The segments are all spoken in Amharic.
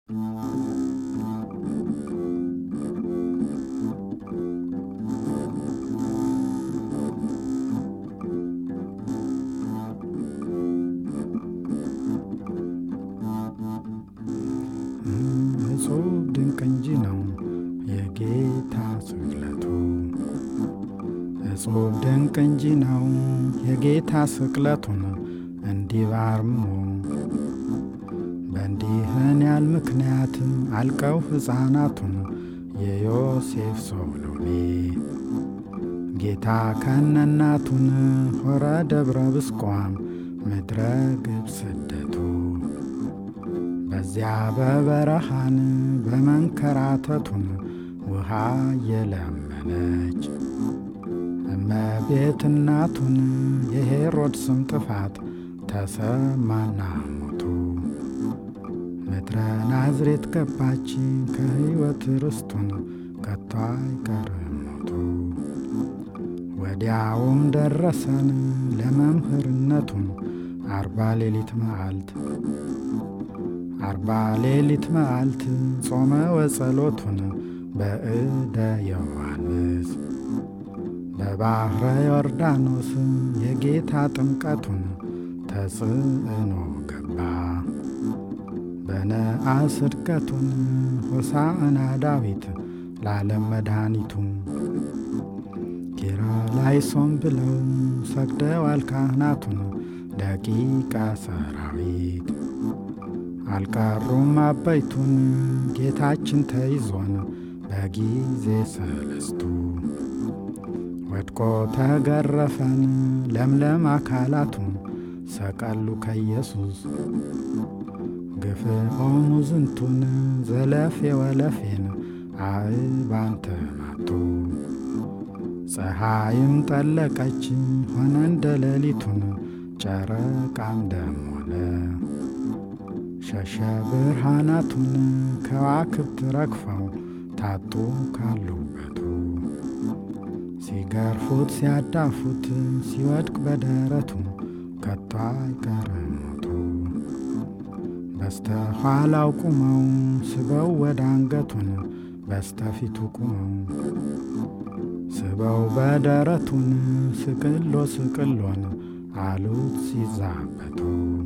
እጹብ ድንቅ እንጂ ነው የጌታ ስቅለቱ። እጹብ ድንቅ እንጂ ነው የጌታ ስቅለቱን እንዲህ ባርሞ በእንዲህን ያል ምክንያት አልቀው ሕፃናቱን የዮሴፍ ሶሎሜ ጌታ ከነናቱን ሆረ ደብረ ብስቋም ምድረ ግብ ስደቱ በዚያ በበረሃን በመንከራተቱን ውሃ የለመነች እመቤት እናቱን የሄሮድስም ጥፋት ተሰማና ሞቱ ምድረ ናዝሬት ገባች ከሕይወት ርስቱን ከቶ አይቀርም ሞቱ ወዲያውም ደረሰን ለመምህርነቱን አርባ ሌሊት መዓልት አርባ ሌሊት መዓልት ጾመ ወጸሎቱን በእደ ዮሐንስ በባሕረ ዮርዳኖስ የጌታ ጥምቀቱን ተጽዕኖ ገባ በነአስ ዕድቀቱን ሆሳዕና ዳዊት ለዓለም መድኃኒቱ ኪርያላይሶን ብለው ሰግደዋል ካህናቱን ደቂቀ ሰራዊት አልቀሩም አበይቱን ጌታችን ተይዞን በጊዜ ሰለስቱ ወድቆ ተገረፈን ለምለም አካላቱን ሰቀሉ ከኢየሱስ ግፍዖሙ ዝንቱን ዘለፌ ወለፌን አእባን ተማቱ ፀሐይም ጠለቀች ሆነ እንደ ሌሊቱን ጨረቃም ደም ሆነ ሸሸ ብርሃናቱን ከዋክብት ረግፈው ታጡ ካሉበቱ ሲገርፉት ሲያዳፉት ሲወድቅ በደረቱ ከቶ አይቀርም ሞቱ በስተኋላው ቁመው ስበው ወደ አንገቱን በስተፊቱ ቁመው ስበው በደረቱን ስቅሎ ስቅሎን አሉት ሲዛበቱ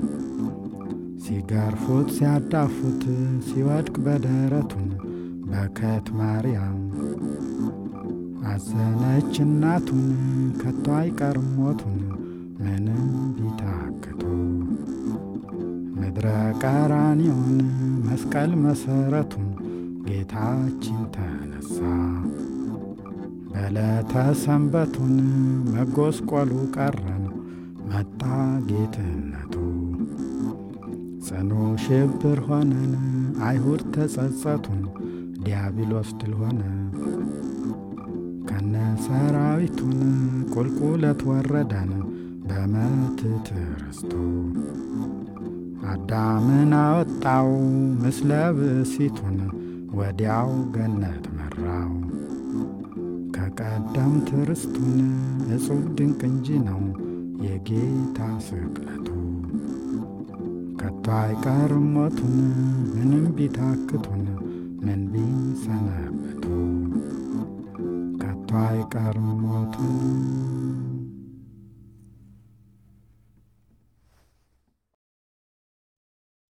ሲገርፉት ሲያዳፉት ሲወድቅ በደረቱን በከት ማርያም አዘነች እናቱን ከቶ አይቀርም ሞቱን ምንም ቢታክቱ ምድረ ቀራንዮን መስቀል መሰረቱን ጌታችን ተነሳ በዕለተ ሰንበቱን መጎስቆሉ ቀረን መጣ ጌትነቱ ጽኑ ሽብር ሆነን አይሁድ ተጸጸቱን ዲያብሎስ ድል ሆነ ከነ ሰራዊቱን ቁልቁለት ወረደን በመትት ርስቱ አዳምን አወጣው ምስለ ብእሲቱን ወዲያው ገነት መራው ከቀደምት ርስቱን እጹብ ድንቅ እንጂ ነው የጌታ ስቅለቱ ከቶ አይቀርም ሞቱን ምንም ቢታክቱን ምን ቢሰነበቱ ከቶ አይቀርም ሞቱን